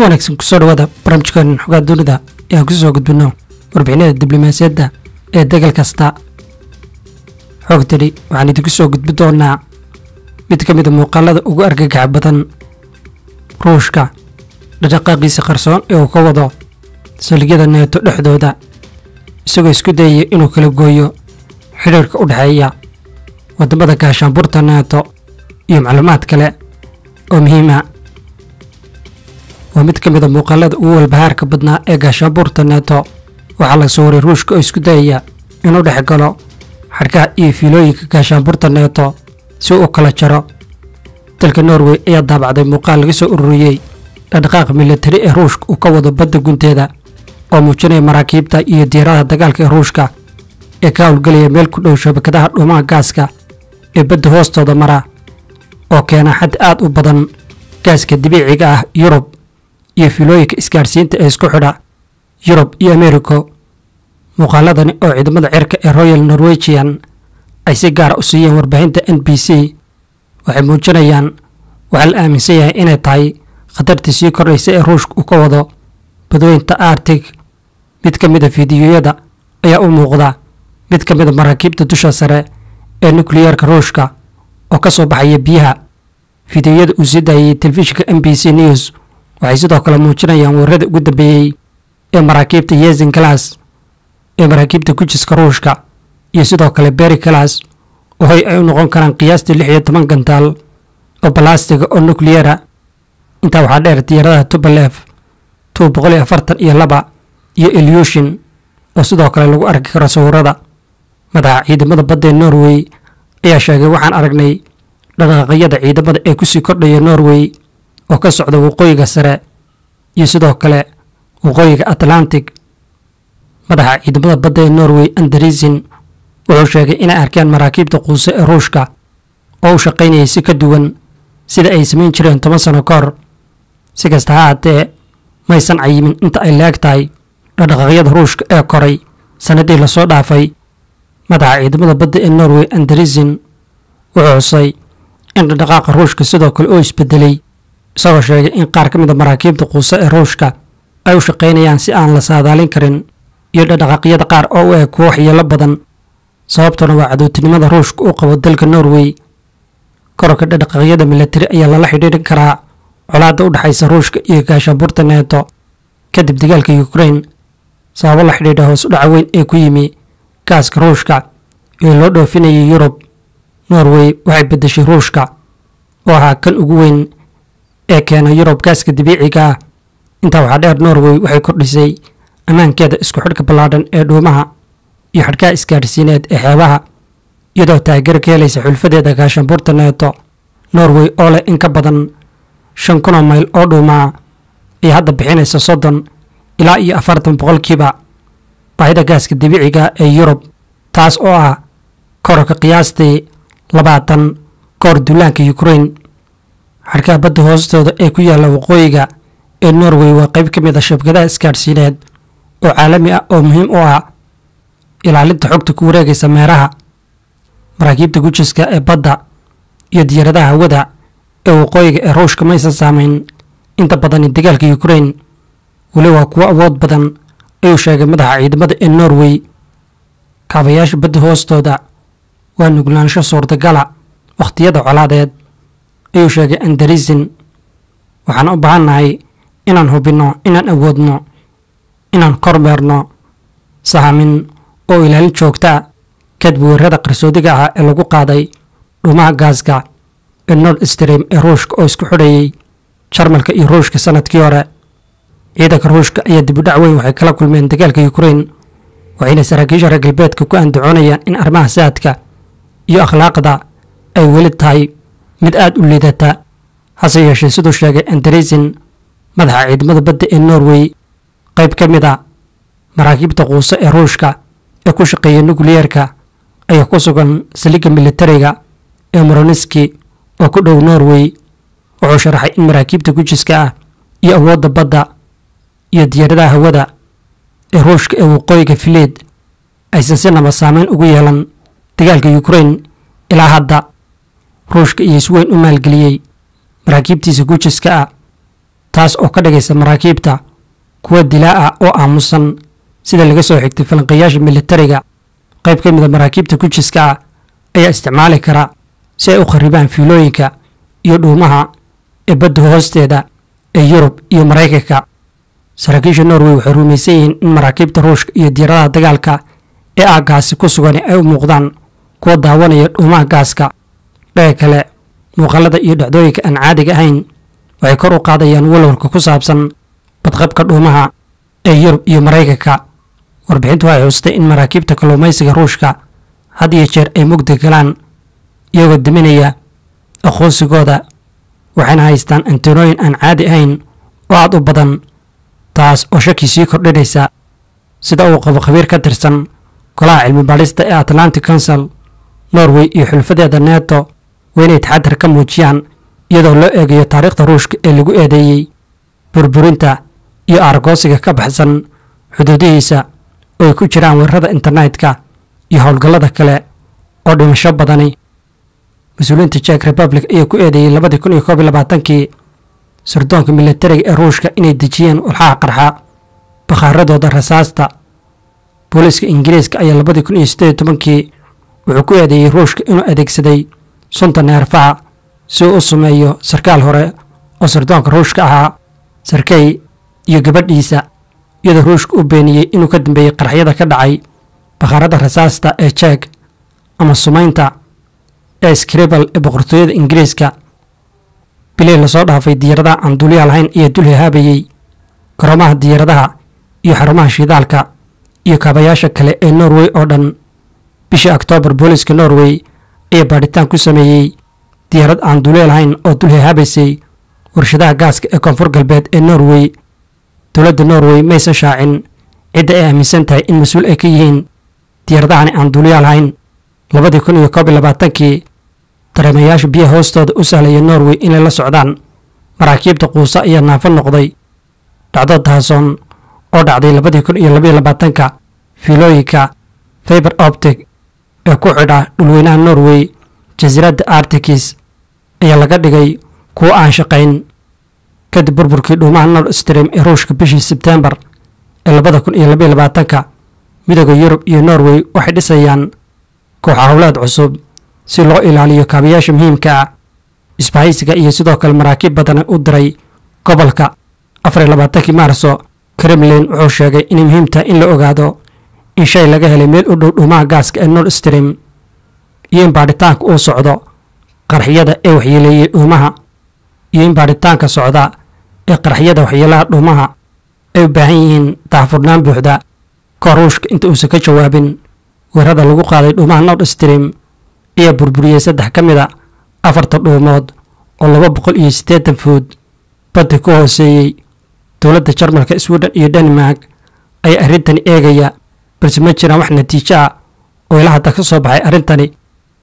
wanaagsan kusoo dhawaada barnaamijkan xogaa dunida ee aan kusoo gudbino warbixinada diblomaasiyadda ee degal kasta xogtani waxaan idinku soo gudbi doonaa mid ka mid a muuqaalada ugu argagaxa badan ruushka dhaqdhaqaaqiisa qarsoon ee uu ka wado saldhigyada neeto dhexdooda isagoo isku dayaya inuu kala gooyo xidhiirka u dhexeeya waddamada gaashaanburta neeto iyo macluumaad kale oo muhiima waa mid ka mid a muuqaalada ugu walbahaarka badnaa ee gaashaanbuurta neeto waxaa la soo waray ruushka oo isku dayaya inuu dhex galo xadhkaha iyo fiilooyinka gaashaanbuurta neeto si uu kala jaro dalka norway ayaa daabacday muuqaal laga soo ururiyey dhaqdhaqaaqa militari ee ruushka uu ka wado badda gunteeda oo muujinaya maraakiibta iyo diyaaradaha dagaalka ee ruushka ee ka howlgelaya meel ku dhow shabakadaha dhuumaha gaaska ee badda hoostooda mara oo keena xad aad u badan gaaska dabiiciga ah yurub iyo filooyinka isgaadhsiinta ee isku xidha yurub iyo americo muuqaaladani oo ciidamada cirka ee royal norwegian ay si gaara u siiyeen warbaahinta n b c waxay muujinayaan waxaa la aaminsan yahay inay tahay khatartii sii kordhaysa ee ruushka uu ka wado badweynta artig mid ka mid a fiidiyoyada ayaa u muuqda mid ka mid a maraakiibta dusha sare ee nukliyeerka ruushka oo ka soo baxaya biyaha fiidiyoyada uu sii daayay telefishinka m b c news waxay sidoo kale muujinayaan weerarada ugu dambeeyey ee maraakiibta yezin galas ee maraakiibta gujiska ruushka iyo sidoo kale beri galas oo hoy ay u noqon karaan qiyaastii lix iyo toban gantaal oo balastiga oo nukliyera intaa waxaa dheer diyaaradaha tubalef tu boqol iyo afartan iyo laba iyo ilyushin oo sidoo kale lagu arki karo sawirada madaxa ciidamada badda ee norway ayaa sheegay waxaan aragnay dhaqaaqyada ciidamada ee kusii kordhaya norway oo ka socda waqooyiga sare iyo sidoo kale waqooyiga atlantic madaxa ciidamada badda ee norway andarisin wuxuu sheegay inay arkeen maraakiibta quuse ee ruushka oo u shaqaynayay si ka duwan sida ay samayn jireen toban sano ka hor si kasta ha haatee maysan cayimin inta ay leeg tahay dhaqdhaqaaqyada ruushka ee koray sannaddii lasoo dhaafay madaxa ciidamada badda ee norway andarisin wuxuu xusay in dhaqdhaqaaqa ruushka sidoo kale oo isbedelay isagoo sheegay in qaar ka mid a maraakiibta quuse ee ruushka ay u shaqaynayaan si aan la saadaalin karin iyo dhaqdhaqaaqyada qaar oo u eg kuwo waxyeelo badan sababtuna waa cadowtinimada ruushka uu qabo dalka norway kororka dhaqdhaqaaqyada militari ayaa lala xidhiidhin karaa colaadda u dhexaysa ruushka iyo gaashaanbuurta neeto kadib dagaalka ukrain sababo la xidhiidha hoos u dhaca weyn ee ku yimi gaaska ruushka ee loo dhoofinayay yurub norway waxay beddeshay ruushka oo ahaa kan ugu weyn ee keena yurub gaaska dabiiciga ah intaa waxaa dheer norway waxay kordhisay ammaankeeda isku xidhka ballaadhan ee dhuumaha iyo xadhkaha isgaadhsiineed ee xeebaha iyadoo taageero ka helaysa xulfadeeda gaashaanbuurta neeto norway oo leh in ka badan shan kunoo mayl oo dhuumaa ayaa hadda bixinaysa soddon ilaa iyo afartan boqolkiiba baahida gaaska dabiiciga ee yurub taas oo ah kororka qiyaastii labaatan kahor duulaanka ukrain xadhkaha badda hoostooda ee ku yaalla waqooyiga ee norway waa qayb ka mid a shabkadaha isgaadhsiineed oo caalami ah oo muhiim u ah ilaalinta xogta ku wareegaysa meeraha maraakiibta gujiska ee badda iyo diyaaradaha hawada ee waqooyiga ee ruushka maysan saamayn inta badani dagaalka ukrain weli waa kuwo awood badan ayuu sheegay madaxa ciidamada ee norway kaabayaasha badda hoostooda waa nuglaansho suurtagala wakhtiyada colaadeed ayuu sheegay andarisin waxaan u baahannahay inaan hubinno inaan awoodno inaan kormeerno sahamin oo ilaalin joogtaa kadib weerarada qarsoodiga ah ee lagu qaaday dhuumaha gaaska ee nord stream ee ruushka oo isku xidhayay jarmalka iyo ruushka sanadkii hore ciidanka ruushka ayaa dibudhac weyn waxay kala kulmeen dagaalka ukrain waxayna saraakiisha reer galbeedka ku andacoonayaan in arrimaha saadka iyo akhlaaqda ay weli tahay mid aad u liidata hase yeeshee siduu sheegay andarisin madaxa ciidamada badda ee norway qayb ka mid a maraakiibta quuse ee ruushka ee ku shaqeeya nukliyeerka ayaa ku sugan saliga militariga ee moroniski oo ku dhow norway wuxuu sharaxay in maraakiibta gujiska ah iyo awoodda badda iyo diyaaradaha hawada ee ruushka ee waqooyiga fileed aysan si naba saameyn ugu yeelan dagaalka ukrain ilaa hadda ruushka iyo isweyn u maalgeliyey maraakiibtiisa gujiska ah taas oo ka dhigaysa maraakiibta kuwa dilaa ah oo aamusan sida laga soo xigtay falanqayaasha militariga qayb ka mida maraakiibta gujiska ah ayaa isticmaali kara si ay u kharibaan fiilooyinka iyo dhuumaha ee badda hoosteeda ee yurub iyo maraykanka saraakiisha norway waxay rumaysan yihiin in maraakiibta ruushka iyo diyaaradaha dagaalka ee aaggaasi ku sugan ay u muuqdaan kuwa daawanaya dhuumaha gaaska dhaga kale muuqaalada iyo dhacdooyinka aan caadiga ahayn waxay kor u qaadayaan walwalka ku saabsan badqabka dhuumaha ee yurub iyo maraykanka warbixintu waxay xuustay in maraakiibta kalluumaysiga ruushka had iyo jeer ay mugdi galaan iyagoo diminaya aqoonsigooda waxayna haystaan antenooyin aan caadi ahayn oo aad u badan taas oo shaki sii kordhinaysa sida uu qabo khabiir ka tirsan golaha cilmi baadhista ee atlantic council norway iyo xulfadeeda neto waa inay taxadar ka muujiyaan iyadoo loo eegayo taariikhda ruushka ee lagu eedeeyey burburinta iyo aargoosiga ka baxsan xuduudihiisa oo ay ku jiraan weerarada internetka iyo howlgallada kale oo dhimasho badani mas-uuliyiinta jek republic ayaa ku eedeeyey labadii kun iyo koob iyo labaatankii sirdoonka militariga ee ruushka inay dejiyeen walxaha qarxa bakhaaradooda rasaasta booliiska ingiriiska ayaa labadii kun iyo siddeed iyo tobankii wuxuu ku eedeeyey ruushka inuu adeegsaday sunta neerfaha si uu u sameeyo sarkaal hore oo sirdoonka ruushka ahaa sarkey iyo gabadhiisa iyadoo ruushka u beeniyey inuu ka dambeeyey qarxyada ka dhacay bakhaarada rasaasta ee jeeg ama sumaynta ee scribal ee boqortooyada ingiriiska bilii lasoo dhaafay diyaaradaha aan duuliya lahayn ayaa dul hahaabayey garoomaha diyaaradaha iyo xarumaha shidaalka iyo kaabayaasha kale ee norway oo dhan bishii oktoobar booliiska norway ayaa baadhitaan ku sameeyey diyaarad aan duuliya lahayn oo dul hahaabaysay warshadaha gaaska ee koonfur galbeed ee norway dowladda norway maysan shaacin cidda ay aaminsan tahay in mas-uul ay ka yihiin diyaaradahani aan duuliya lahayn labadii kun iyo koob iyo labaatankii dareemayaasha biyaha hoostooda u sahlaya norway inay la socdaan maraakiibta quusa ayaa naafo noqday dhacdo daasoon oo dhacday labadii kun iyo labaiyo labaatanka fiilooyinka fiber optic ee ku xidha dhulweynaha norway jasiiradda artikis ayaa laga dhigay kuwo aan shaqayn kadib burburkii dhuumaha nord stream ee ruushka bishii sebtembar ee labada kun iyo labaiyo labaatanka midooda yurub iyo norway waxay dhisayaan kooxa howleed cusub si loo ilaaliyo kaabayaasha muhiimka ah isbahaysiga iyo sidoo kale maraakiib badan u diray gobolka afar iyo labaatankii maarso kremlin wuxuu sheegay inay muhiim tahay in la ogaado in shay laga helay meel u dhow dhuumaha gaaska ee nord stream iyo in baadhitaanka uu socdo qarxiyada ee waxyeeleeyey dhuumaha iyo in baadhitaanka socda ee qarxiyada waxyeelaha dhuumaha ay u baahan yihiin daahfurnaan buuxda kahor ruushka inta uusan ka jawaabin weerada lagu qaaday dhuumaha nord stream ayaa burburiyey saddex ka mid a afarta dhuumood oo laba boqol iyo siddeetan food badda ku hooseeyey dowladda jarmalka sweden iyo denmark ayaa arrintani eegaya balse ma jiraan wax natiijo ah oo ilaa hadda ka soo baxay arrintani